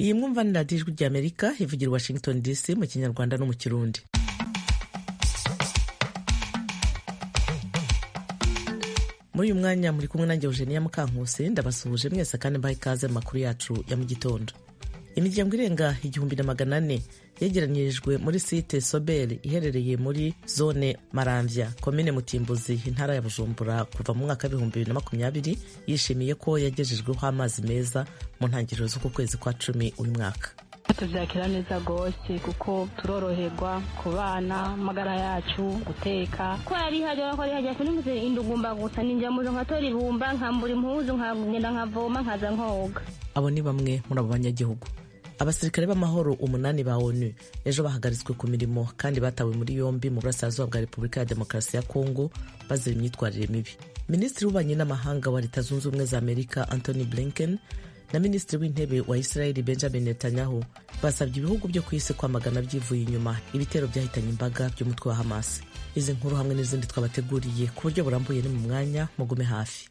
iyi mwumva ni radiyo ijwi ry'amerika ivugira i washington dc mu kinyarwanda no mu kirundi muri uyu mwanya muri kumwe nanjye eugenia mukankusi ndabasuhuje mwese kandi mbaha ikaze mu makuru yacu ya mu gitondo imiryango irenga igihumbi na magana ane yegeranyirijwe muri site sobel iherereye muri zone maramvya komine mutimbuzi intara ya bujumbura kuva mu mwaka w'ibihumbi bibiri na makumyabiri yishimiye ko yagejejweho amazi meza mu ntangiriro z'uku kwezi kwa cumi uyu mwaka tubyakira neza rwose kuko turoroherwa ku bana amagara yacu guteka ko yari hajya ko yari hajya kunimuze indugumba gusa ninjya muzo nkatora ibumba nkambura impuzu nkagenda nkavoma nkaza nkoga abo ni bamwe muri abo banyagihugu abasirikare b'amahoro umunani ba onu ejo bahagaritswe ku mirimo kandi batawe muri yombi mu burasirazuba bwa repubulika ya demokarasi ya kongo bazira imyitwarire mibi minisitiri w'ububanyi n'amahanga wa leta zunze ubumwe za amerika anthony blinken na minisitiri w'intebe wa israeli benjamin netanyahu basabye ibihugu byo ku isi kwamagana byivuye inyuma ibitero byahitanye imbaga by'umutwe wa hamas izi nkuru hamwe n'izindi twabateguriye ku buryo burambuye ni mu mwanya mugume hafi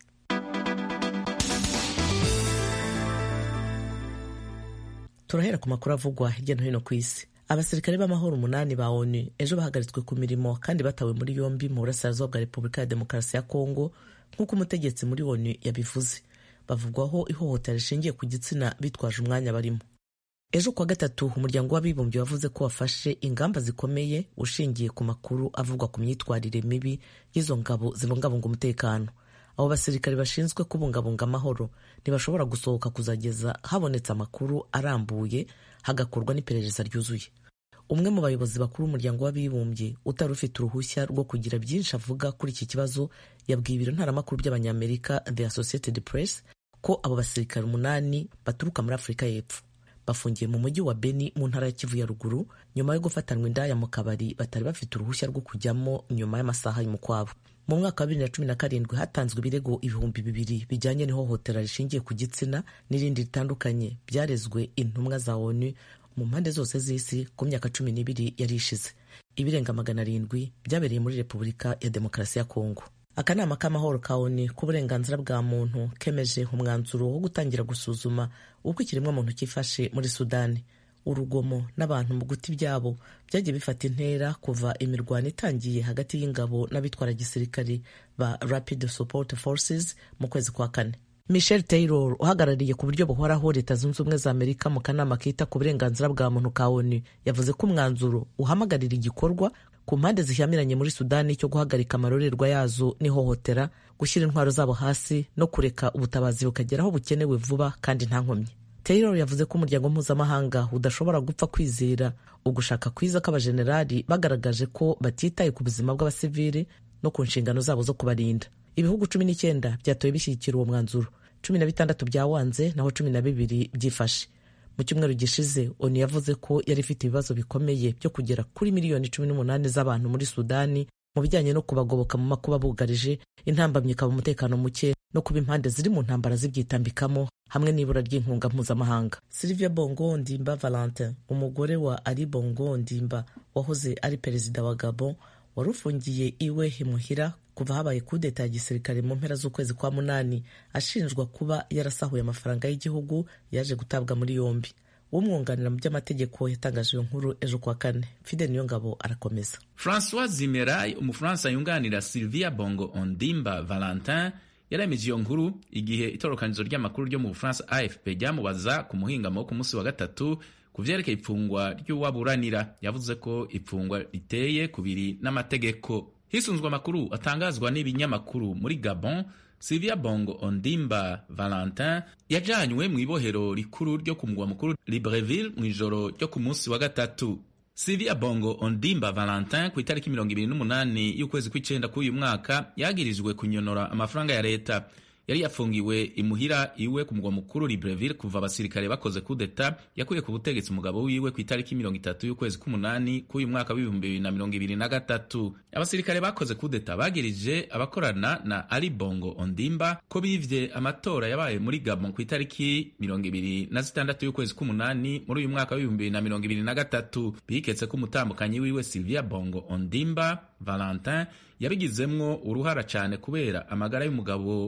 turahera ku makuru avugwa hirya no hino ku isi abasirikare b'amahoro umunani ba onu ejo bahagaritswe ku mirimo kandi batawe muri yombi mu burasirazuba bwa repubulika ya demokarasi ya kongo nk'uko umutegetsi muri onu yabivuze bavugwaho ihohotera rishingiye ku gitsina bitwaje umwanya barimo ejo kuwa gatatu umuryango w'abibumbye wavuze ko wafashe ingamba zikomeye ushingiye ku makuru avugwa ku myitwarire mibi y'izo ngabo zibungabunga umutekano abo basirikare bashinzwe kubungabunga amahoro ntibashobora gusohoka kuzageza habonetse amakuru arambuye hagakorwa n'iperereza ryuzuye umwe mu bayobozi bakuru b'umuryango w'abibumbye utari ufite uruhushya rwo kugira byinshi avuga kuri iki kibazo yabwiye ibiro ntaramakuru by'abanyamerika the associated press ko abo basirikare umunani baturuka muri afurika y'epfo bafungiye mu mujyi wa beni mu ntara ya kivu ya ruguru nyuma yo gufatanwa indaya mu kabari batari bafite uruhushya rwo kujyamo nyuma y'amasaha y'umukwabo mu mwaka wa bibiri na cumi na karindwi hatanzwe ibirego ibihumbi bibiri bijyanye n'ihohotera rishingiye ku gitsina n'irindi ritandukanye byarezwe intumwa za onu mu mpande zose z'isi ku myaka cumi n'ibiri yari ishize ibirenga magana arindwi byabereye muri repubulika ya demokarasi ya kongo akanama k'amahoro ka onu k'uburenganzira bwa muntu kemeje umwanzuro wo gutangira gusuzuma uko ikiremwamuntu cyifashe muri sudani urugomo n'abantu mu guti byabo byagiye bifata intera kuva imirwano itangiye hagati y'ingabo n'abitwara gisirikari ba rapid support forces mu kwezi kwa kane michel taylor uhagarariye ku buryo buhoraho leta zunze ubumwe za amerika mu kanama kita ku burenganzira bwa muntu ka onu yavuze ko umwanzuro uhamagarira igikorwa ku mpande zishyamiranye muri sudani cyo guhagarika amarorerwa yazo n'ihohotera gushyira intwaro zabo hasi no kureka ubutabazi bukagera aho bukenewe vuba kandi nta nkomyi taylor yavuze ko umuryango mpuzamahanga udashobora gupfa kwizera ugushaka kwiza kw'abajenerali bagaragaje ko batitaye ku buzima bw'abasivili no ku nshingano zabo zo kubarinda ibihugu cumi n'icyenda byatoye bishyigikira uwo mwanzuro cumi na bitandatu byawanze naho cumi na bibiri byifashe mu cyumweru gishize onu yavuze ko yari ifite ibibazo bikomeye byo kugera kuri miliyoni cumi n'umunani z'abantu muri sudani mu bijyanye no kubagoboka mu makuba bugarije intambamyi ikaba umutekano muke no kuba impande ziri mu ntambara zibyitambikamo hamwe n'ibura ry'inkunga mpuzamahanga Sylvia Bongo Ndimba Valentin umugore wa Ali Bongo Ndimba wahoze ari perezida wa Gabon wari ufungiye iwe imuhira kuva habaye kudeta ya gisirikare mu mpera z'ukwezi kwa munani ashinjwa kuba yarasahuye amafaranga y'igihugu yaje gutabwa muri yombi umwunganira mu by'amategeko yatangaje iyo nkuru ejo kuwa kane fide niyo ngabo arakomeza francois zimeray umufaransa yunganira sylvia bongo ondimba valentin yaremeje iyo nkuru igihe itorokanizo ry'amakuru ryo mu bufaransa afp ryamubaza ku muhingamo wo ku munsi wa gatatu ku vyerekeye ipfungwa ry'uwaburanira yavuze ko ipfungwa riteye kubiri n'amategeko hisunzwe amakuru atangazwa n'ibinyamakuru muri gabon Sylvia Bongo Ondimba Valentin yajanywe mu ibohero rikuru ryo ku mugwa mukuru Libreville mu ijoro ryo ku munsi wa gatatu. Sylvia Bongo Ondimba Valentin ku itariki mirongo ibiri n'umunani y'ukwezi kw'icenda k'uyu mwaka yagirijwe kunyonora amafaranga ya leta yari yafungiwe imuhira iwe ku mugwa mukuru Libreville kuva abasirikare bakoze kudeta yakuye ku butegetsi umugabo wiwe ku itariki mirongo itatu y'ukwezi k'umunani k'uyu mwaka w'ibihumbi bibiri na mirongo ibiri na gatatu abasirikare bakoze kudeta bagirije abakorana na Ali Bongo Ondimba ko bivye amatora yabaye muri Gabon ku itariki mirongo ibiri na zitandatu y'ukwezi k'umunani muri uyu mwaka w'ibihumbi bibiri na mirongo ibiri na gatatu biketse ko umutambukanyi wiwe Sylvia Bongo Ondimba Valentin yabigizemwo uruhara cyane kubera amagara y'umugabo wiwe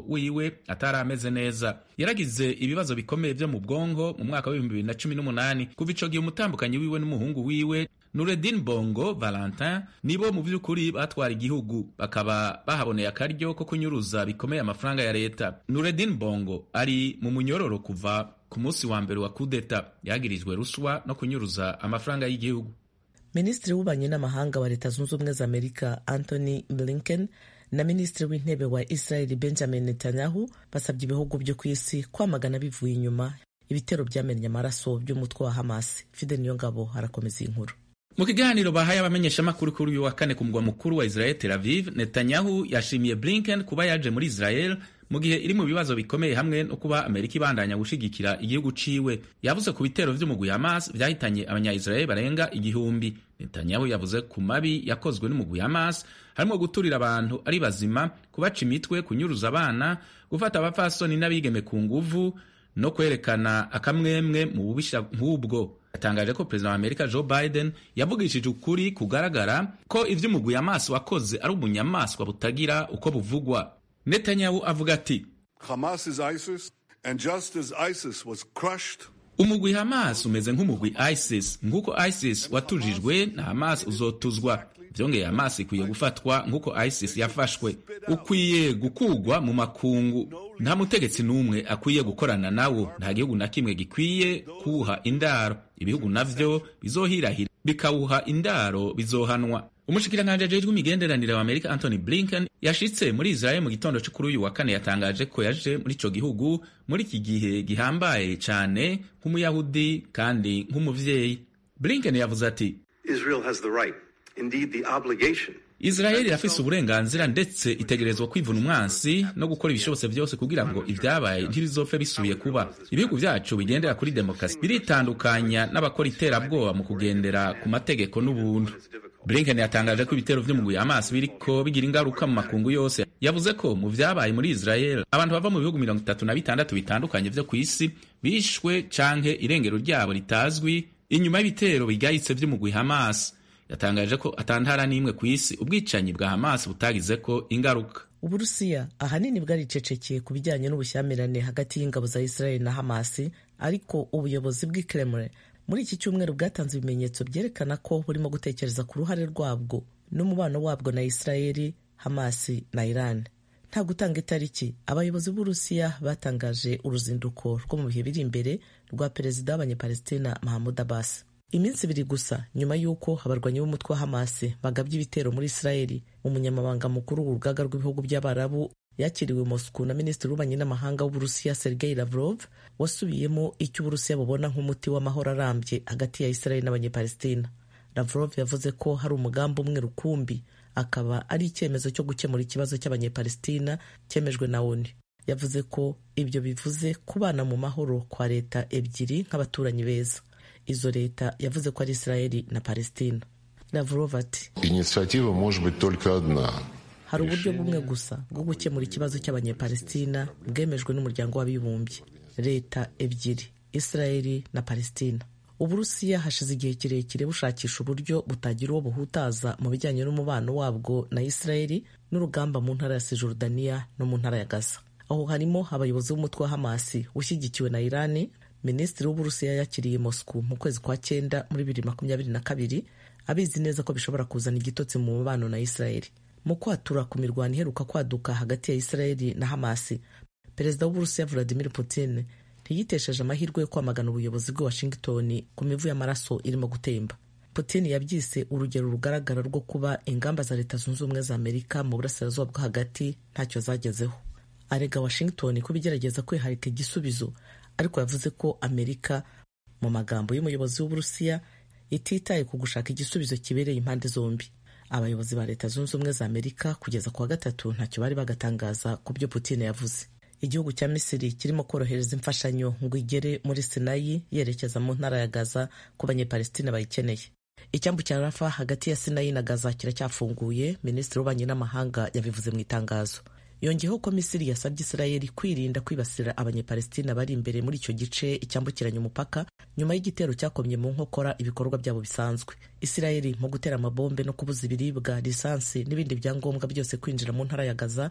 wiwe atari ameze neza yaragize ibibazo bikomeye vyo mu bwongo mu mwaka w'ibihumbi bibiri na cumi n'umunani kuva ico gihe umutambukanyi wiwe n'umuhungu wiwe Nureddin Bongo Valentin nibo mu vy'ukuri batwara igihugu bakaba bahaboneye akaryo ko kunyuruza bikomeye amafaranga ya leta Nureddin Bongo ari mu munyororo kuva ku munsi wa mbere wa kudeta yagirijwe ruswa no kunyuruza amafaranga y'igihugu minisitiri w'ububanyi n'amahanga wa leta zunze ubumwe za amerika anthony blinken na minisitiri w'intebe wa israel benjamin netanyahu basabye ibihugu byo ku isi kwamagana bivuye inyuma ibitero byamennye amaraso by'umutwe wa hamas fide niyongabo arakomeza iyi nkuru mu kiganiro bahaye abamenyeshamakuru kuri uyu wa kane ku mugwa mukuru wa israel tel aviv netanyahu yashimiye blinken kuba yaje muri israel mu gihe iri mu bibazo bikomeye hamwe no kuba amerika ibandanya gushigikira igihugu ciwe yavuze ku bitero vy'umugwi hamas vyahitanye abanya-israel barenga igihumbi netanyahu yavuze ku mabi yakozwe n'umugwi hamas harimo guturira abantu ari bazima kubaca imitwe kunyuruza abana gufata abapfasoni n'abigeme ku nguvu no kwerekana akamwemwe mu bubisha nk'ubwo yatangaje ko perezida wa amerika joe biden yavugishije ukuri kugaragara ko ivy'umugwi hamas wakoze ari ubunyamaswa butagira uko buvugwa netanyahu avuga ati Hamas is ISIS, and just as ISIS was crushed umugwi hamas umeze nk'umugwi isis nk'uko isis watujijwe na hamas uzotuzwa vyongeye hamas ikwiye gufatwa nk'uko isis yafashwe ukwiye gukugwa mu makungu nta mutegetsi n'umwe akwiye gukorana nawo nta gihugu na kimwe gikwiye kuwuha indaro ibihugu navyo bizohirahira bikawuha indaro bizohanwa umushikiranganji ajejwe imigenderanire wa amerika anthony blinken yashitse muri israel mu gitondo co kuri uyu wa kane yatangaje ko yaje muri ico gihugu muri iki gihe gihambaye cane nk'umuyahudi kandi nk'umuvyeyi blinken yavuze ati Israel has the right, indeed the obligation, israeli irafise uburenganzira ndetse itegerezwa kwivuna umwansi no gukora ibishobotse byose kugira ngo ibyabaye ntibizopfe bisubiye kuba ibihugu vyacu bigendera kuri demokarasi biritandukanya n'abakora iterabwoba mu kugendera ku mategeko n'ubuntu blinken yatangaje ko ibitero vy'umugwi hamas biriko bigira ingaruka mu makungu yose yavuze ko mu vyabaye muri israel abantu bava mu bihugu mirongo itatu na bitandatu bitandukanye vyo ku isi bishwe canke irengero ryabo ritazwi inyuma y'ibitero bigayitse vy'umugwi hamas yatangaje ko atantara n'imwe ku isi ubwicanyi bwa hamas butagizeko ingaruka uburusiya ahanini bwaricecekeye ku bijyanye n'ubushyamirane hagati y'ingabo za israel na hamasi ariko ubuyobozi bw'i kremlin muri iki cyumweru bwatanze ibimenyetso byerekana ko burimo gutekereza ku ruhare rwabwo n'umubano wabwo na israeli hamasi na iran nta gutanga itariki abayobozi b'uburusiya batangaje uruzinduko rwo mu bihe biri imbere rwa perezida w'abanyapalestina mahamud abbas iminsi ibiri gusa nyuma y'uko abarwanyi b'umutwe wa hamasi bagabye ibitero muri israeli umunyamabanga mukuru w'urugaga rw'ibihugu by'abarabu yakiriwe moscow na minisitiri w'ububanyi n'amahanga w'uburusiya sergei lavrov wasubiyemo icyo uburusiya bubona nk'umuti w'amahoro arambye hagati ya israeli n'abanyapalestina lavrov yavuze ko hari umugambi umwe rukumbi akaba ari icyemezo cyo gukemura ikibazo cy'abanyapalestina cyemejwe na onu yavuze ko ibyo bivuze kubana mu mahoro kwa leta ebyiri nk'abaturanyi beza izo leta yavuze ko ari israeli na palestina lavrov ati Инициатива может быть только одна. hari uburyo bumwe gusa bwo gukemura ikibazo cy'abanyapalestina bwemejwe n'umuryango w'abibumbye leta ebyiri israeli na palestina uburusiya hashize igihe kirekire bushakisha uburyo butagira uwo buhutaza mu bijyanye n'umubano wabwo na israeli n'urugamba mu ntara ya sijordaniya no mu ntara ya gaza aho harimo abayobozi b'umutwe wa hamasi ushyigikiwe na irani minisitiri w'uburusiya yakiriye moscow mu kwezi kwa cyenda muri bibiri makumyabiri na kabiri abizi neza ko bishobora kuzana igitotsi mu mubano na israeli mu kwatura ku mirwano iheruka kwaduka hagati ya israeli na hamasi perezida w'uburusiya vladimir putin ntiyitesheje amahirwe yo kwamagana ubuyobozi bw'i washington ku mivu y'amaraso irimo gutemba putin yabyise urugero rugaragara rwo kuba ingamba za leta zunze ubumwe za amerika mu burasirazuba bwo hagati ntacyo zagezeho arega washington ko bigerageza kwiharika igisubizo ariko yavuze ko amerika mu magambo y'umuyobozi w'uburusiya ititaye ku gushaka igisubizo kibereye impande zombi abayobozi ba leta zunze ubumwe za amerika kugeza ku wa gatatu ntacyo bari bagatangaza ku byo putin yavuze igihugu cya misiri kirimo korohereza imfashanyo ngo igere muri sinayi yerekeza mu ntara ya gaza ku banyepalestina bayikeneye icyambu cya rafa hagati ya sinayi na gaza kiracyafunguye minisitiri w'ububanyi n'amahanga yabivuze mu itangazo yongeyeho ko misiri yasabye isirayeli kwirinda kwibasira abanyepalestina bari imbere muri icyo gice icyambukiranya umupaka nyuma y'igitero cyakomye mu nkokora ibikorwa byabo bisanzwe isirayeli mu gutera amabombe no kubuza ibiribwa lisansi n'ibindi byangombwa byose kwinjira mu ntara ya gaza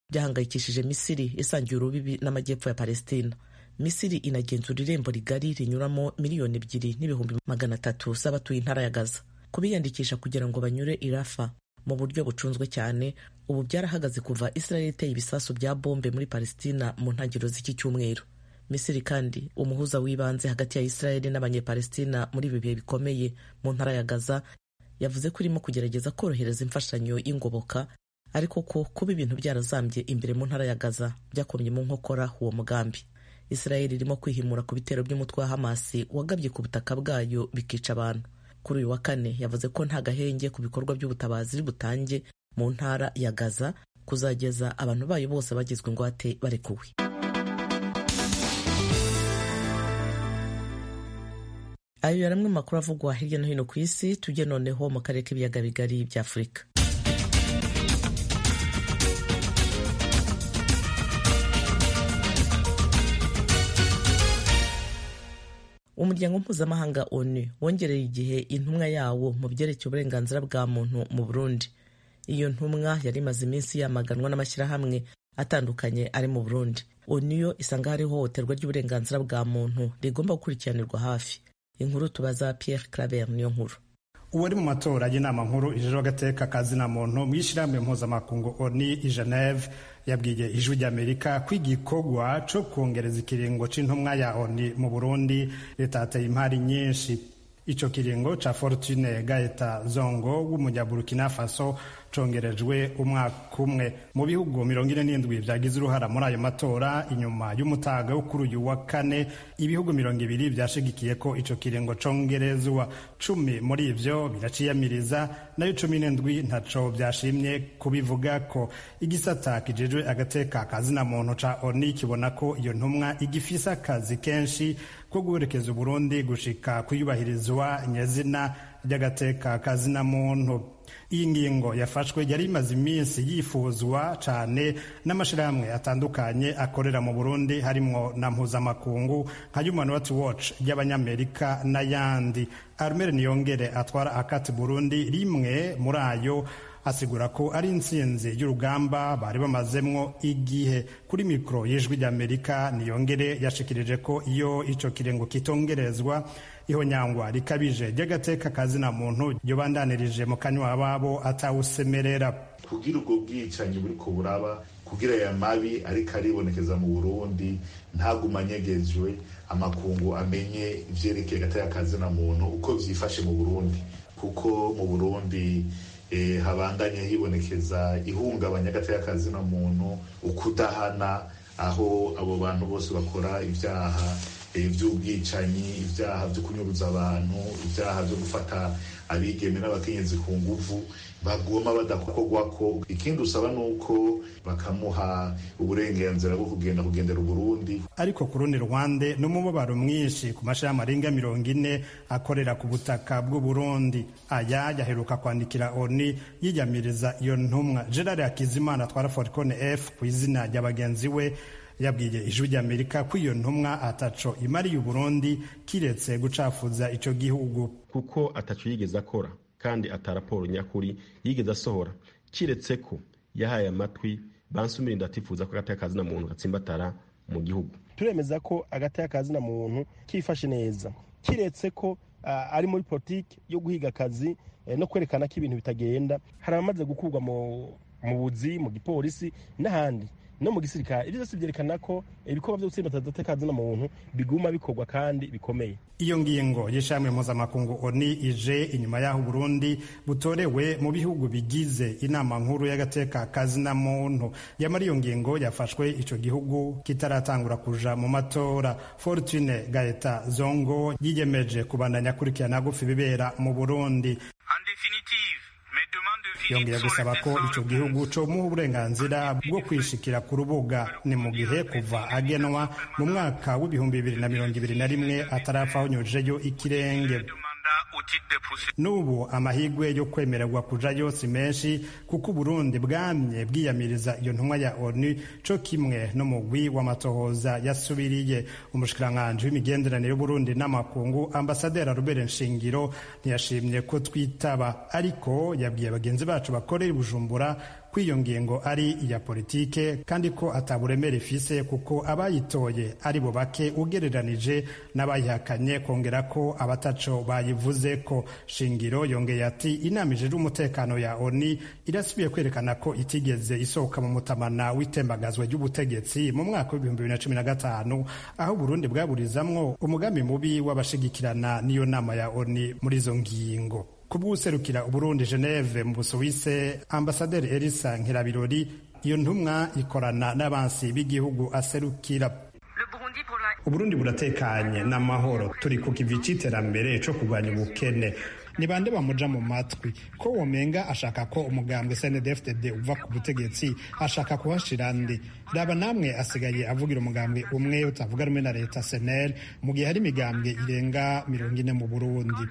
byahangayikishije misiri isangiye urubibi n'amajyepfo ya palestina misiri inagenzura irembo rigari rinyuramo miliyoni ebyiri n'ibihumbi magana atatu z'abatuye intara ya gaza kubiyandikisha kugira ngo banyure irafa mu buryo bucunzwe cyane ubu byarahagaze kuva israel iteye ibisasu bya bombe muri palestina mu ntangiriro z'iki cyumweru misiri kandi umuhuza w'ibanze hagati ya israel n'abanyepalestina muri ibi bihe bikomeye mu ntara ya gaza yavuze ko irimo kugerageza korohereza imfashanyo y'ingoboka ariko ko kuba ibintu byarazambye imbere mu ntara ya gaza byakomye mu nkokora uwo mugambi israel irimo kwihimura ku bitero by'umutwe wa hamasi wagabye ku butaka bwayo bikica abantu kuri uyu wa kane yavuze ko nta gahenge ku bikorwa by'ubutabazi butange mu ntara ya gaza kuzageza abantu bayo bose bagizwe ingwate barekuwe ayo yari amwe mu makuru avugwa hirya no hino ku isi tujye noneho mu karere k'ibiyaga bigari bya afurika umuryango mpuzamahanga onu wongereye igihe intumwa yawo mu byerekeye uburenganzira bwa muntu mu burundi iyo ntumwa yari imaze iminsi yamaganwa n'amashyirahamwe atandukanye ari mu burundi onu yo isanga hari ihohoterwa ry'uburenganzira bwa muntu rigomba gukurikiranirwa hafi inkuru tubaza pierre claver niyo nkuru uwari mu matora y'inama nkuru ijejwe agateka kazina muntu mu ishyirahamwe mpuzamakungu oni i geneve yabwiye ijwi ry'amerika ko igikorwa co kongereza ikiringo c'intumwa ya oni mu burundi ritateye impari nyinshi ico kiringo ca fortune gaeta zongo w'umunyaburukina faso congerejwe umwaka umwe mu bihugu mirongo ine n'indwi vyagize uruhara muri ayo matora inyuma y'umutaga wo kuri uyu wa kane ibihugu mirongo ibiri vyashigikiye ko ico kiringo congerezwa cumi muri ivyo biraciyamiriza nayo cumi n'indwi ntaco vyashimye kubivuga ko igisata kijejwe agateka kazina muntu ca oni kibona ko iyo ntumwa igifise akazi kenshi ko guherekeza uburundi gushika kuyubahirizwa nyezina ry'agateka kazina muntu iyi ngingo yafashwe yari imaze iminsi yifuzwa cyane n'amashyirahamwe atandukanye akorera mu burundi harimwo na mpuzamakungu nka human rights watch y'abanyamerika n'ayandi armere niyongere atwara akati burundi rimwe muri ayo asigura ko ari intsinzi y'urugamba bari bamazemwo igihe kuri mikoro y'ijwi ry'amerika niyongere yashikirije ko iyo ico kirengo kitongerezwa ihonyangwa rikabije ry'agateka kazina muntu ryobandanirije mu kanywa babo atawusemerera kugira ubwo bwicanyi buri ko buraba kugira aya mabi ariko aribonekeza mu burundi ntagumanyegejwe amakungu amenye ivyerekeye agateka kazina muntu uko vyifashe mu burundi kuko mu burundi eh, habandanye hibonekeza ihungabanya agateka kazina muntu ukudahana aho abo bantu bose bakora ibyaha iby'ubwicanyi ibyaha byo kunyuruza abantu ibyaha byo gufata abigeme n'abakenyezi ku nguvu bagoma badakorwa ko ikindi usaba ni uko bakamuha uburenganzira bwo kugenda kugendera uburundi ariko ku rundi ruhande n'umubabaro mwinshi ku mashami arenga mirongo ine akorera ku butaka bw'uburundi aya yaheruka kwandikira oni yiyamiriza iyo ntumwa gerard hakizimana atwara foricone f ku izina rya bagenzi we yabwiye ijwi ry'amerika ko iyo ntumwa ataco imariye uburundi kiretse gucafuza ico gihugu kuko ataco yigeze akora kandi ata raporo nyakuri yigeze asohora kiretse ko yahaye amatwi bansumira ndatifuza ko agateka kazina muntu gatsimbatara mu gihugu turemeza ko agateka kazina muntu kifashe neza kiretse ko uh, ari muri politiki yo guhiga akazi eh, no kwerekana ko ibintu bitagenda hari abamaze gukurwa mu buzi mu gipolisi n'ahandi no mu gisirikare ibyo byose byerekana ko ibikorwa byo gutsinda agateka kazina muntu biguma bikorwa kandi bikomeye iyo ngingo y'ishami mpuzamakungu oni ije inyuma y'aho uburundi butorewe mu bihugu bigize inama nkuru y'agateka kazina muntu yamara iyo ngingo yafashwe ico gihugu kitaratangura kuja mu matora fortune gaeta zongo yiyemeje kubandanya akurikirana gufi bibera mu burundi yongera gusaba ko ico gihugu comuha uburenganzira bwo kwishikira ku rubuga ni mu gihe kuva agenwa mu mwaka w'ibihumbi bibiri na mirongo ibiri na rimwe atarapfa honyujeyo ikirenge n'ubu amahirwe yo kwemererwa kujayo si menshi kuko uburundi bwamye bwiyamiriza iyo ntumwa ya onu co kimwe n'umugwi w'amatohoza yasubiriye umushikiranganji w'imigenderanire y'uburundi n'amakungu ambasaderi arubere nshingiro ntiyashimye ko twitaba ariko yabwiye bagenzi bacu bakorera i bujumbura ko iyo ngingo ari iya politike kandi ko ataburemere ifise kuko abayitoye ari bo bake ugereranije n'abayihakanye kongera ko abataco bayivuze ko shingiro yongeye ati inama ijejwe umutekano ya oni irasubiye kwerekana ko itigeze isohoka mu mutamana w'itembagazwa ry'ubutegetsi mu mwaka w'ibihumbi bibiri na cumi na gatanu aho Burundi bwaburizamwo umugambi mubi w'abashigikirana n'iyo nama ya oni muri izo ngingo kubw'userukira Uburundi Geneve mu Busuwise ambasaderi Elisa Nkirabirori iyo ntumwa ikorana n'abansi b'igihugu aserukira Uburundi buratekanye n'amahoro turi ku kivi c'iterambere co kurwanya ubukene ni bande bamuja mu matwi ko womenga ashaka ko umugambwe CNDD-FDD uva ku butegetsi ashaka kuhashira ndi raba namwe asigaye avugira umugambwe umwe utavuga rumwe na leta SNL mu gihe hari imigambwe irenga mirongo ine mu Burundi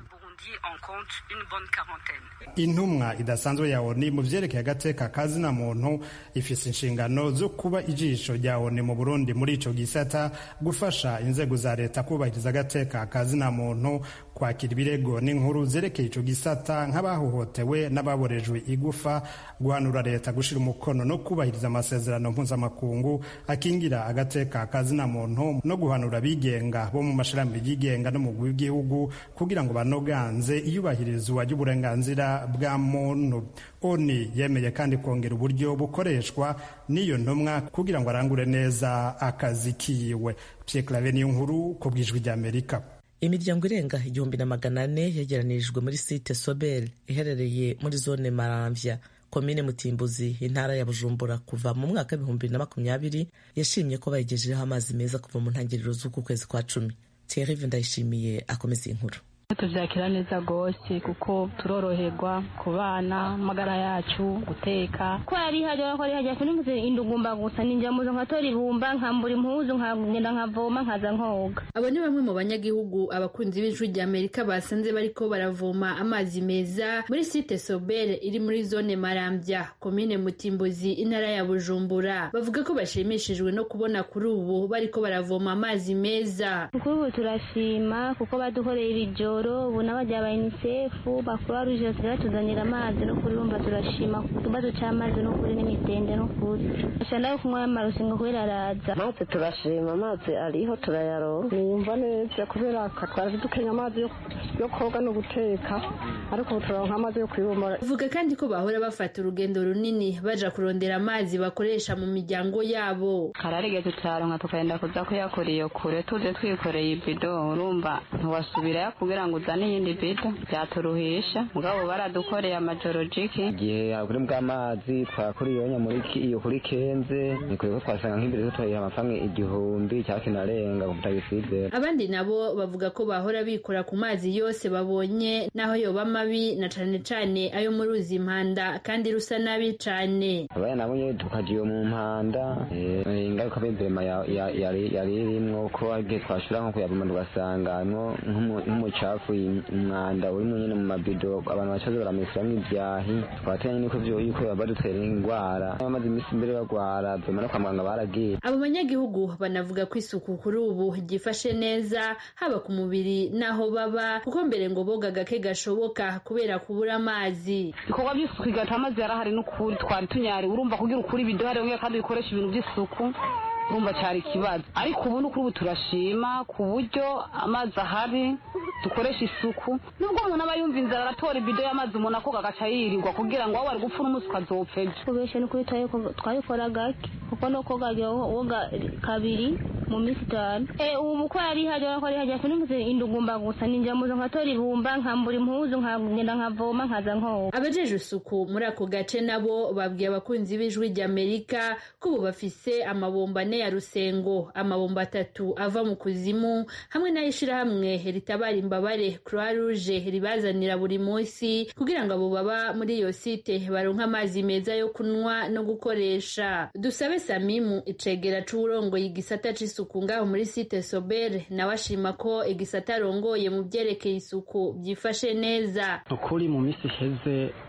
intumwa idasanzwe ya oni mu vyerekeye agateka kazina muntu ifise inshingano zo kuba ijisho rya oni mu burundi muri ico gisata gufasha inzego za leta kubahiriza agateka kazina muntu kwakira ibirego n'inkuru zerekeye ico gisata nk'abahohotewe n'ababorejwe igufa guhanura leta gushira umukono no kubahiriza amasezerano mpuzamakungu akingira agateka kazina muntu no guhanura abigenga bo mu mashirahamwe yigenga no mu w'igihugu kugira ngo banoganze iyubahirizwa ry'uburenganzira bwa muntu oni yemeye kandi kongera uburyo bukoreshwa n'iyo ntumwa kugira ngo arangure neza akazi kiwe Pierre Claver niyo nkuru ku bwijwi ry'Amerika imiryango irenga igihumbi na magana ane yegeranirijwe muri site sobel iherereye muri zone maramvya komine mutimbuzi intara ya bujumbura kuva mu mwaka w'ibihumbi bibiri na makumyabiri yashimye ko bayigejejeho amazi meza kuva mu ntangiriro z'uku kwezi kwa cumi thierry ndayishimiye akomeza iyi nkuru tubyakira neza rwose kuko turoroherwa ku bana amagara yacu guteka ko yari hajya ko yari hajya kuri indugumba gusa ninjya muzo nkatora ibumba nkambura impuzu nkagenda nkavoma nkaza nkoga abo ni bamwe mu banyagihugu abakunzi b'ijwi rya amerika basanze bariko baravoma amazi meza muri site sobere iri muri zone marambya komine mutimbuzi intara ya bujumbura bavuga ko bashimishijwe no kubona kuri ubu bariko baravoma amazi meza kuri ubu turashima kuko badukoreye ibijoro ubu n'abajya ba unicef bakuru ruje basigaye batuzanira amazi no kuri bumva turashima ku kibazo cy'amazi no kuri n'imitende no kuri ashaka kunywa amarusi ngo kubera araza amazi turashima amazi ariho turayaronka niyumva neza kubera twari dukenya amazi yo koga no guteka ariko ubu turaronka amazi yo kwibumura uvuga kandi ko bahora bafata urugendo runini baja kurondera amazi bakoresha mu miryango yabo kararigeze turaronka tukagenda kuza kuyakora iyo kure tuze twikoreye ibido urumva ntiwasubirayo kugira ngo uzane iyindi bido byaturuhisha mugabo baradukoreye amajoro jiki igihe kuri bw'amazi twakuriye muri iyo kuri kenze ni kure ko twasanga nk'imbere tutubayiha amafaranga igihumbi cyangwa kinarenga ku mutagiside abandi nabo bavuga ko bahora bikora ku mazi yose babonye naho yoba mabi na cane cane ayo mu ruzi impanda kandi rusa nabi cane abaya nabo nyene tukaja iyo mu mpanda ingaruka b'imvema yari irimwo ko igihe twashura nko kuyavuma tugasangamwo nk'umucafu umwanda urimo nyene mu mabido abantu bacaze baramesiramwo ivyahi twatenya niko vyo yuko badutera ingwara bamaze imisi imbere bagwara vyoma no kwa muganga baragiye abo banyagihugu banavuga ko isuku kuri ubu ryifashe neza haba ku mubiri n'aho baba kuko mbere ngo boga gake gashoboka kubera kubura amazi ibikorwa by'isuku igata amazi yarahari n'ukuri twari tunyari urumva kugira ukuri ibido hariya kandi bikoresha ibintu by'isuku urumva cyari ikibazo ariko ubu n'ukuri ubu turashima ku buryo amazi ahari dukoresha isuku nubwo umuntu aba yumva inzara aratora ibido y'amazi umuntu akoga agaca yirirwa kugira ngo waba ari gupfa n'umunsi ukazopfa ejo kubesha n'ukuri twabikora gake kuko no koga woga kabiri mu minsi itanu ubu ko yari hajya ko yari hajya kuri indugumba gusa ninjya muzo nkatora ibumba nkambura impuzu nkagenda nkavoma nkaza nkoga abajeje isuku muri ako gace nabo babwiye abakunzi b'ijwi ry'amerika ko ubu bafise amabomba ane ya rusengo amabomba atatu ava mu kuzimu hamwe n'ay'ishirahamwe ritabara imbabare croix rouge ribazanira buri munsi kugira ngo abo baba muri iyo site baronke amazi meza yo kunywa no gukoresha dusabe samimu icegera c'uwurongoye igisata c'isuku ngaho muri site sobere nawe ashima ko igisata arongoye mu vyerekeye isuku vyifashe neza ukuri mu misi iheze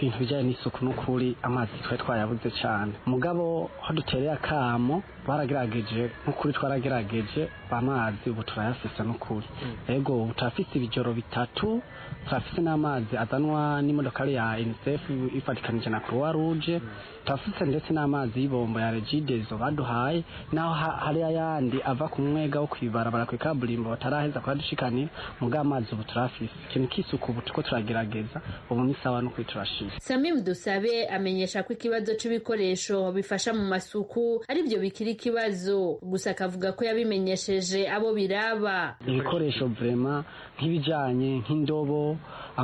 ibintu bijyanye n'isuku n'ukuri amazi twari twayabuze cyane mugabo aho dutereye akamo baragerageje n'ukuri twaragerageje amazi ubu turayafise n'ukuri ego ubu turafise ibijoro bitatu turafise n'amazi azanwa n'imodokari ya unicef ifatikanije na croix rouge turafise ndetse n'amazi y'ibombo ya regidezo baduhaye naho hari ayandi ava ku mwega wo kwibarabara ku ikaburimbo bataraheza kuhadushikanira mugabo amazi ubu turafise ikintu k'isuku ubu turiko turagerageza ubu ni sawa n'ukuri turashima samim dusabe amenyesha ko ikibazo c'ibikoresho bifasha mu masuku aribyo bikiri ikibazo gusa akavuga ko yabimenyesheje abo biraba ibikoresho vrema nk'ibijanye nk'indobo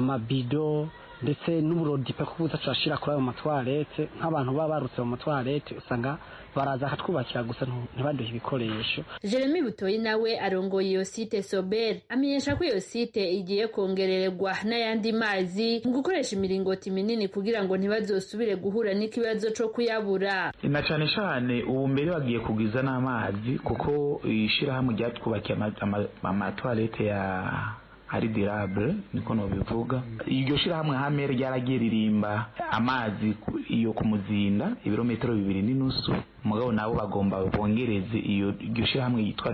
amabido ndetse n'uburodipe ko buza turashira kuri ayo matwarete nk'abantu baba barutse mu matwarete usanga baraza akatwubakira gusa ntibaduhe ibikoresho jeremy butoyi nawe arongoye iyo site sober amenyesha ko iyo site igiye kongererwa n'ayandi mazi mu gukoresha imiringoti minini kugira ngo ntibazosubire guhura n'ikibazo co kuyabura na cane cane ubu mbere bagiye kugwiza n'amazi kuko ishirahamwe ryatwubakiye amatwarete ya ari dirable niko nobivuga iryo shirahamwe hamwe ryaragiye ririmba amazi iyo ku muzinda ibirometero bibiri n'inusu mugabo nabo bagomba bongereze iyo iryo shirahamwe yitwa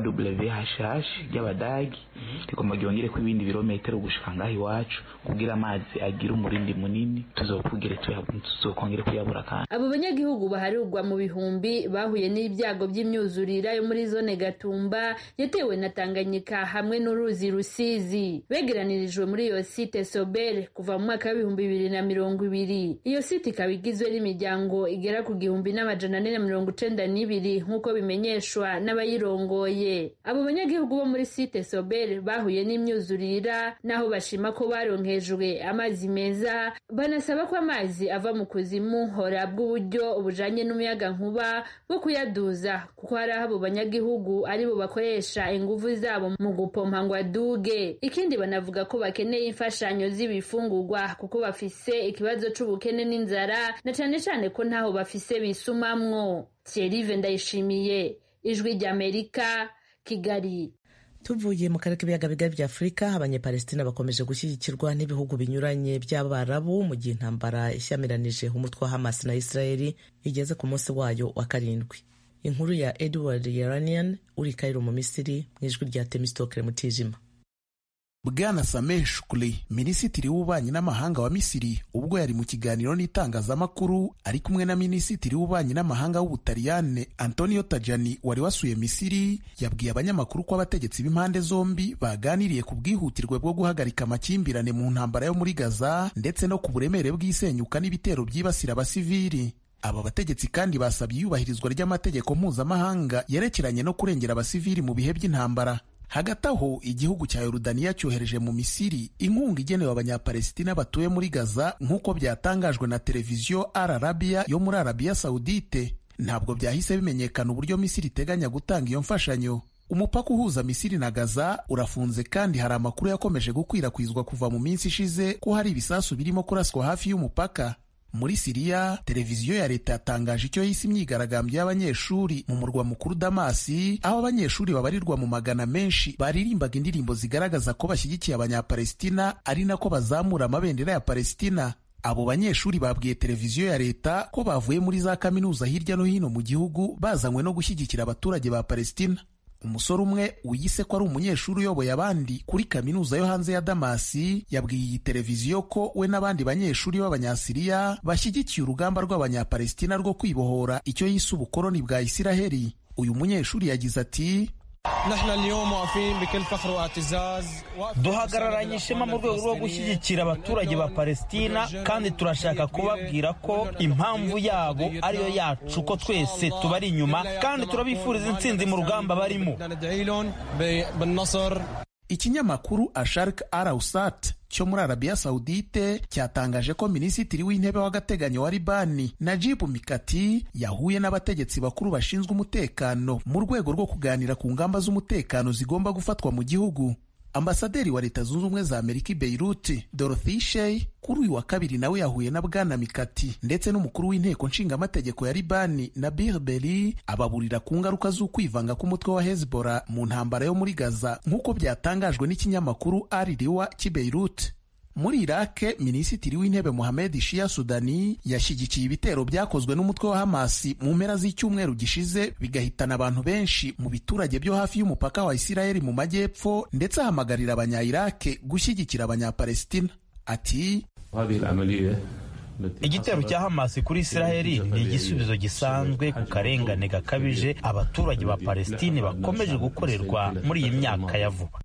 WHH ry'abadagi rigomba ryongere ko ibindi birometero gushika ngaho iwacu kugira amazi agire umurindi munini tuzokugere tuzokongere kuyabura kandi abo banyagihugu baharurwa mu bihumbi bahuye n'ibyago by'imyuzurira yo muri zone Gatumba yatewe na Tanganyika hamwe n'uruzi Rusizi begeranirijwe muri iyo site Sobel kuva mu mwaka w'ibihumbi bibiri na mirongo ibiri iyo site ikaba igizwe n'imiryango igera ku gihumbi n'amajana ane na mirongo icenda n'ibiri nk'uko bimenyeshwa n'abayirongoye abo banyagihugu bo muri site Sobel bahuye n'imyuzurira naho bashima ko baronkejwe amazi meza banasaba ko amazi ava mu kuzimu horabwa uburyo bujanye n'umuyaga nkuba bwo kuyaduza kuko hari aho abo banyagihugu aribo bakoresha inguvu zabo mu gupompa ngo aduge ikindi banavuga ko bakeneye imfashanyo z'ibifungurwa kuko bafise ikibazo c'ubukene n'inzara na cane cane ko ntaho bafise bisumamwo Thierry Ndayishimiye ijwi ry'Amerika Kigali tuvuye mu karere k'ibiyaga bigari bya afurika abanyepalestina bakomeje gushyigikirwa n'ibihugu binyuranye by'abarabu mu gihe intambara ishyamiranyije umutwe wa hamas na israeli igeze ku munsi wayo wa karindwi inkuru ya edward yeranian uri kairo mu misiri mu ijwi rya temistokere mutijima bwana sameh shukuri minisitiri w'ububanyi n'amahanga wa misiri ubwo yari mu kiganiro n'itangazamakuru ari kumwe na minisitiri w'ububanyi n'amahanga w'ubutaliyane antonio tajani wari wasuye misiri yabwiye abanyamakuru ko abategetsi b'impande zombi baganiriye ku bwihutirwe bwo guhagarika amakimbirane mu ntambara yo muri gaza ndetse no ku buremere bw'isenyuka n'ibitero byibasira abasivili aba bategetsi kandi basabye iyubahirizwa ry'amategeko mpuzamahanga yerekeranye no kurengera abasivili mu bihe by'intambara hagati aho igihugu cya yorudaniya cyohereje mu misiri inkunga igenewe abanyapalestina batuye muri gaza nk'uko byatangajwe na televiziyo al arabiya yo muri arabiya sawudite ntabwo byahise bimenyekana uburyo misiri iteganya gutanga iyo mfashanyo umupaka uhuza misiri na gaza urafunze kandi hari amakuru yakomeje gukwirakwizwa kuva mu minsi ishize ko hari ibisasu birimo kuraswa hafi y'umupaka muri siriya televiziyo ya leta yatangaje icyo yise imyigaragambyo y'abanyeshuri mu murwa mukuru damasi aho abanyeshuri babarirwa mu magana menshi baririmbaga indirimbo zigaragaza ko bashyigikiye abanyapalestina ari nako bazamura amabendera ya palestina abo banyeshuri babwiye televiziyo ya leta ko bavuye muri za kaminuza hirya no hino mu gihugu bazanywe no gushyigikira abaturage ba palestina umusore umwe wiyise ko ari umunyeshuri uyoboye abandi kuri kaminuza yo hanze ya damasi yabwiye iyi televiziyo ko we n'abandi banyeshuri b'abanyasiriya bashyigikiye urugamba rw'abanyapalestina rwo kwibohora icyo yise ubukoloni bwa isiraheli uyu munyeshuri yagize ati duhagararanye ishema mu rwego rwo gushyigikira abaturage ba palestina kandi turashaka kubabwira ko impamvu yabo ariyo yacu ko twese tubari inyuma kandi turabifuriza intsinzi mu rugamba barimo ikinyamakuru ashark arausat cyo muri arabiya sawudite cyatangaje ko minisitiri w'intebe w'agateganyo wa libani najibu mikati yahuye n'abategetsi bakuru bashinzwe umutekano mu rwego rwo kuganira ku ngamba z'umutekano zigomba gufatwa mu gihugu ambasaderi wa leta zunze ubumwe za amerika i beiruti dorothy shey kuri uyu wa kabiri nawe yahuye na bwana mikati ndetse n'umukuru w'inteko nshingamategeko ya libani nabir beri ababurira ku ngaruka z'ukwivanga k'umutwe wa hezbollah mu ntambara yo muri gaza nk'uko byatangajwe n'ikinyamakuru ari riwa cy'i beiruti muri irake minisitiri w'intebe mohamed shia sudani yashyigikiye ibitero byakozwe n'umutwe wa hamasi mu mpera z'icyumweru gishize bigahitana abantu benshi mu biturage byo hafi y'umupaka wa isirayeli mu majyepfo ndetse ahamagarira abanya-irake gushyigikira abanyapalestina ati igitero cya hamasi kuri isiraheli ni igisubizo gisanzwe ku karengane gakabije abaturage ba palestine bakomeje gukorerwa muri iyi myaka ya vuba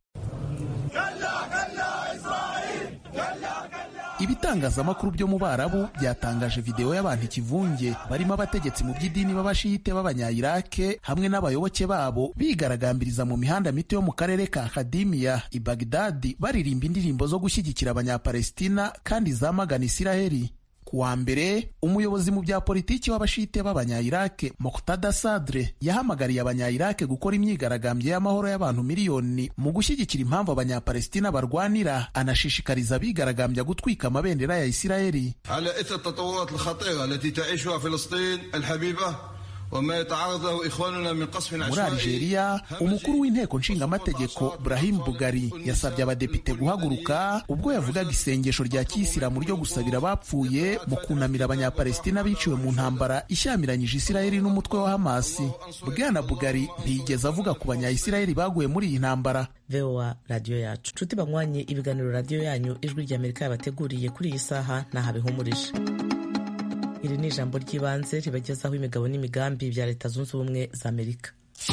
ibitangazamakuru byo mu barabu byatangaje videwo y'abantu ikivunge barimo abategetsi mu by'idini b'abashiyite b'abanya-irake hamwe n'abayoboke babo bigaragambiriza mu mihanda mito yo mu karere ka kadimiya i bagdadi baririmba indirimbo zo gushyigikira abanyapalestina kandi zamagana isiraheli ku wa mbere umuyobozi mu bya politiki w'abashite b'abanya-irake Moqtada Sadre yahamagariye abanya-irake gukora imyigaragambyo y'amahoro y'abantu miliyoni mu gushyigikira impamvu abanyapalestina barwanira anashishikariza abigaragambya gutwika amabendera ya Isiraheli على إثر التطورات الخطيرة التي تعيشها فلسطين الحبيبة وما يتعرض له إخواننا من قصف muri عشوائي Algeria umukuru w'inteko nshingamategeko Brahim Bugari yasabye abadepite guhaguruka ubwo yavugaga isengesho rya kiyisilamu ryo gusabira abapfuye mu kunamira abanyapalestina biciwe mu ntambara ishyamiranyije Isiraheli n'umutwe wa Hamasi Bwana Bugari ntiyigeze avuga ku banya-Isiraheli baguye muri iyi ntambara voa radiyo yacu nshuti banywanye ibiganiro radiyo yanyu ijwi ry'amerika yabateguriye kuri iyi saha ntaho bihumurije iri ni ijambo ry'ibanze ribagezaho imigabo n'imigambi bya leta zunze ubumwe za amerika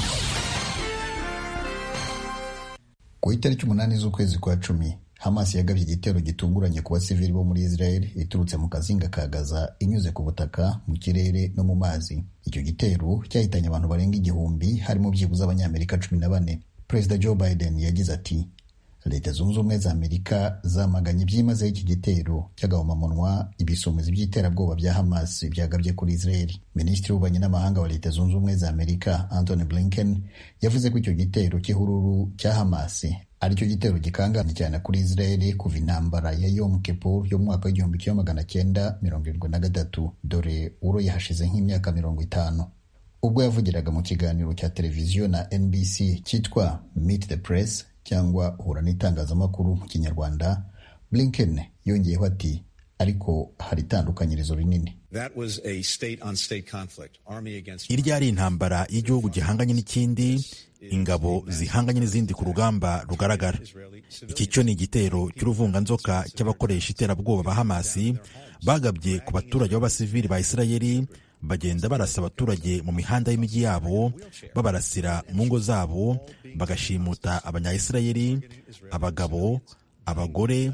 ku itariki umunani z'ukwezi kwa cumi hamas yagabye igitero gitunguranye ku basivili bo muri israel iturutse mu kazinga ka gaza inyuze ku butaka mu kirere no mu mazi icyo gitero cyahitanye abantu barenga igihumbi harimo byibuze abanyamerika cumi na bane perezida joe biden yagize ati leta zunze ubumwe za amerika zamaganye byimazeho iki gitero cy'agahomamunwa ibisumizi by'iterabwoba bya hamas byagabye kuri israel minisitiri w'ububanyi n'amahanga wa leta zunze ubumwe za amerika anthony blinken yavuze ko icyo gitero cy'ihururu cya hamas aricyo gitero gikanganye cyane kuri israel kuva intambara ya yom kippur yo mu mwaka w'igihumbi kimwe magana cyenda mirongo irindwi na gatatu dore uroye hashize nk'imyaka mirongo itanu ubwo yavugiraga mu kiganiro cya televiziyo na nbc cyitwa meet the press cyangwa uhura n'itangazamakuru mu kinyarwanda blinken yongeyeho ati ariko hari itandukanyirizo rinini That was a state on state conflict. Army against irya ari intambara y'igihugu gihanganye n'ikindi ingabo zihanganye n'izindi ku rugamba rugaragara iki cyo ni igitero cy'uruvunganzoka cy'abakoresha iterabwoba ba hamasi bagabye ku baturage b'abasivili ba isirayeli bagenda barasa abaturage mu mihanda y'imijyi yabo babarasira mu ngo zabo bagashimuta abanyayisirayeli abagabo abagore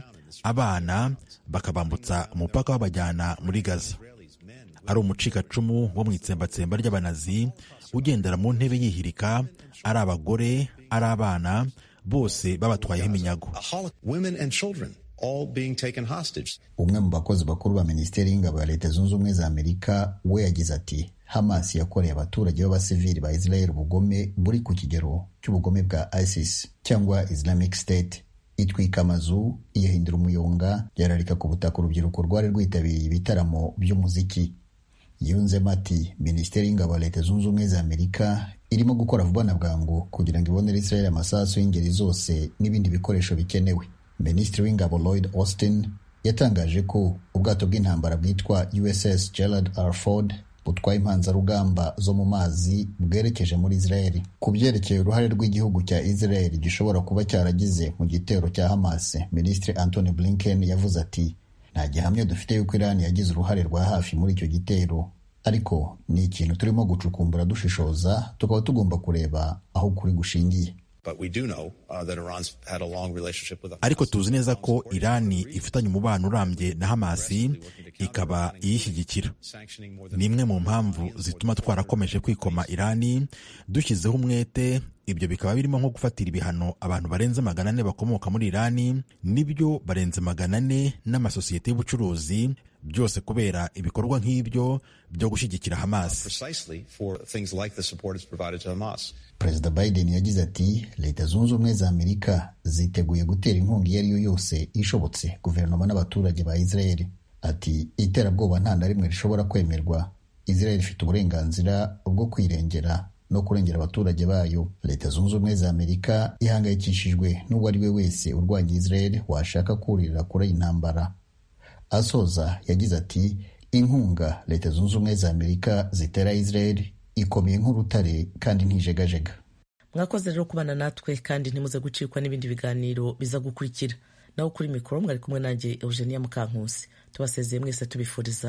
abana bakabambutsa umupaka babajyana muri gaza ari umucikacumu wo mu itsembatsemba ry'abanazi ugendera mu ntebe yihirika ari abagore ari abana bose babatwayeho iminyago a hol- women and children all being taken hostage. umwe mu bakozi bakuru ba minisiteri y'ingabo ya leta zunze ubumwe za amerika we yagize ati hamas yakoreye abaturage b'abasivili ba israel ubugome buri ku kigero cy'ubugome bwa isis cyangwa islamic state itwika amazu iyahindura umuyonga yararika ku butaka urubyiruko rwari rwitabiriye ibitaramo by'umuziki yunzemo ati minisiteri y'ingabo ya leta zunze ubumwe za amerika irimo gukora vuba na bwangu kugira ngo ibonere israel amasasu y'ingeri zose n'ibindi bikoresho bikenewe minisitiri w'ingabo lloyd austin yatangaje ko ubwato bw'intambara bwitwa uss gerald r ford butwaye impanzarugamba zo mu mazi bwerekeje muri israel ku byerekeye uruhare rw'igihugu cya israel gishobora kuba cyaragize mu gitero cya hamas minisitiri anthony blinken yavuze ati nta gihamya dufite yuko irani yagize uruhare rwa hafi muri icyo gitero ariko ni ikintu turimo gucukumbura dushishoza tukaba tugomba kureba aho ukuri gushingiye But we do know uh, that Iran's had a long relationship with ariko tuzi neza ko irani ifitanye umubano urambye na hamasi ikaba iyishyigikira ni imwe mu mpamvu zituma twarakomeje kwikoma irani dushyizeho umwete ibyo bikaba birimo nko gufatira ibihano abantu barenze magana ane bakomoka muri irani n'ibyo barenze magana ane n'amasosiyete y'ubucuruzi byose kubera ibikorwa nk'ibyo byo gushyigikira hamasi precisely for things like the support it's provided to Hamas. perezida biden yagize ati leta zunze ubumwe za amerika ziteguye gutera inkunga iyo ari yo yose ishobotse guverinoma n'abaturage ba israel ati iterabwoba nta na rimwe rishobora kwemerwa israel ifite uburenganzira bwo kwirengera no kurengera abaturage bayo leta zunze ubumwe za amerika ihangayikishijwe n'uwo ari we wese urwanya israel washaka kuririra kure intambara asoza yagize ati inkunga leta zunze ubumwe za amerika zitera israel ikomeye nk'urutare kandi ntijegajega mwakoze rero kubana natwe kandi ntimuze gucikwa n'ibindi biganiro biza gukurikira naho kuri mikoro mwari kumwe nanjye eugenia mukankusi tubasezeye mwese tubifuriza